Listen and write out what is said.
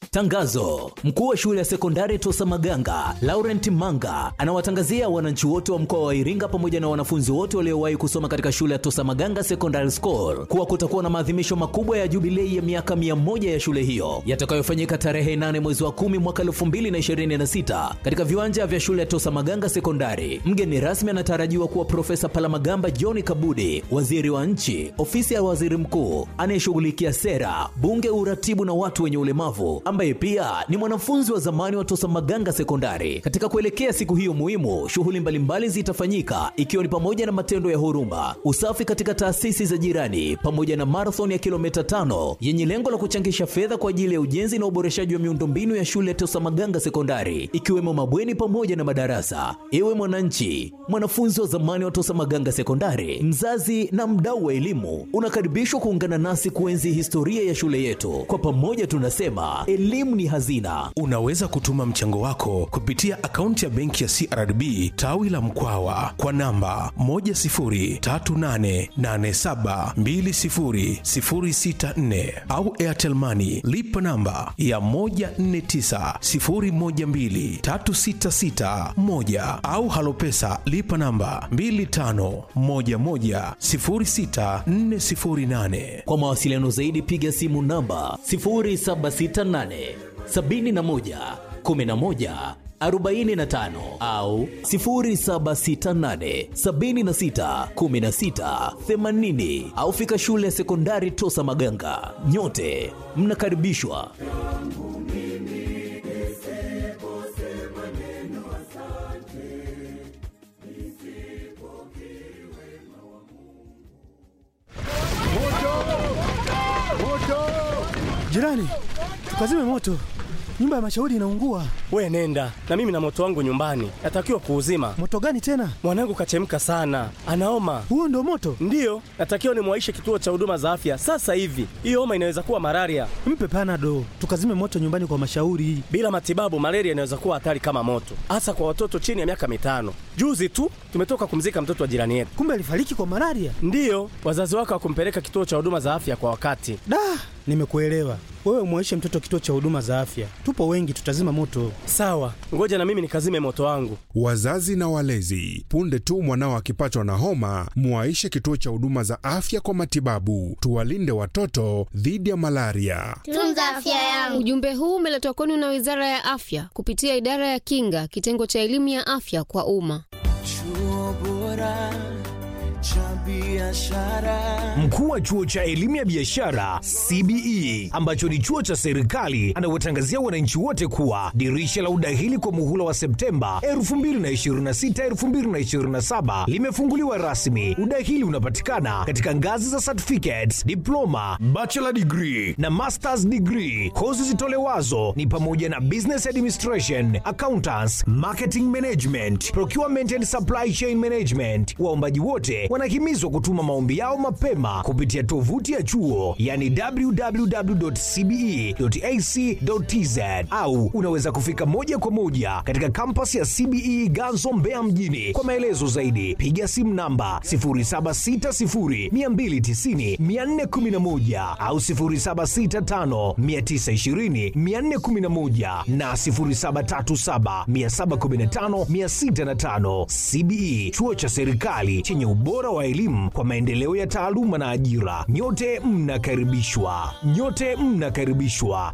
Tangazo: mkuu wa shule ya sekondari Tosa Maganga Laurent Manga anawatangazia wananchi wote wa mkoa wa Iringa pamoja na wanafunzi wote waliowahi kusoma katika shule ya Tosa Maganga Secondary School kuwa kutakuwa na maadhimisho makubwa ya jubilei ya miaka mia moja ya shule hiyo yatakayofanyika tarehe 8 mwezi wa 10 mwaka 2026 katika viwanja vya shule ya Tosa Maganga Sekondari. Mgeni rasmi anatarajiwa kuwa Profesa Palamagamba John Kabudi, waziri wa nchi, ofisi ya waziri mkuu anayeshughulikia sera, bunge, uratibu na watu wenye ulemavu, ambaye pia ni mwanafunzi wa zamani wa Tosa Maganga Sekondari. Katika kuelekea siku hiyo muhimu, shughuli mbalimbali zitafanyika ikiwa ni pamoja na matendo ya huruma, usafi katika taasisi za jirani, pamoja na marathon ya kilomita tano yenye lengo la kuchangisha fedha kwa ajili ya ujenzi na uboreshaji wa miundombinu ya shule ya Tosa Maganga Sekondari, ikiwemo mabweni pamoja na madarasa. Ewe mwananchi, mwanafunzi wa zamani wa Tosa Maganga Sekondari, mzazi na mdau wa elimu, unakaribishwa kuungana nasi kuenzi historia ya shule yetu. Kwa pamoja tunasema elimu ni hazina. Unaweza kutuma mchango wako kupitia akaunti ya benki ya CRDB tawi la Mkwawa kwa namba 10388720064 au Airtel Money lipa namba ya 1490123661 au Halopesa lipa namba 25110648. Kwa mawasiliano zaidi piga simu namba 0768 71 11 45 au 0768 76 16 80 au fika shule ya sekondari Tosa Maganga. Nyote mnakaribishwa. Jirani, tukazime moto, nyumba ya mashauri inaungua. We nenda na mimi na moto wangu nyumbani, natakiwa kuuzima. Moto gani tena? Mwanangu kachemka sana, anaoma. Huo ndo moto? Ndiyo, natakiwa nimwaishe kituo cha huduma za afya sasa hivi. Hiyo homa inaweza kuwa malaria. Mpe panado, tukazime moto nyumbani kwa mashauri. Bila matibabu, malaria inaweza kuwa hatari kama moto, hasa kwa watoto chini ya miaka mitano. Juzi tu tumetoka kumzika mtoto wa jirani yetu. Kumbe alifariki kwa malaria? Ndiyo, wazazi wake hawakumpeleka kituo cha huduma za afya kwa wakati. Da, nimekuelewa. Wewe umwaishe mtoto kituo cha huduma za afya, tupo wengi, tutazima moto. Sawa, ngoja na mimi nikazime moto wangu. Wazazi na walezi, punde tu mwanao akipatwa na homa, muwaishe kituo cha huduma za afya kwa matibabu. Tuwalinde watoto dhidi ya malaria. Tunza afya yangu. Ujumbe huu umeletwa kwenu na Wizara ya Afya kupitia Idara ya Kinga, kitengo cha elimu ya afya kwa umma. Chuo bora cha biashara. Mkuu wa chuo cha elimu ya biashara CBE ambacho ni chuo cha serikali anawatangazia wananchi wote kuwa dirisha la udahili kwa muhula wa Septemba 2026 2027 limefunguliwa rasmi. Udahili unapatikana katika ngazi za certificates, diploma, bachelor degree na masters degree. Kozi zitolewazo ni pamoja na business administration, accountants, marketing management, procurement and supply chain management. Waombaji wote wanahimizwa kutuma maombi yao mapema kupitia tovuti ya chuo yani www.cbe.ac.tz au unaweza kufika moja kwa moja katika kampasi ya CBE Ganzo Mbeya mjini. Kwa maelezo zaidi piga simu namba 0760290411 au 0765920411 na 0737715605. CBE chuo cha serikali chenye ubora wa elimu kwa maendeleo ya taaluma na ajira. Nyote mnakaribishwa, nyote mnakaribishwa.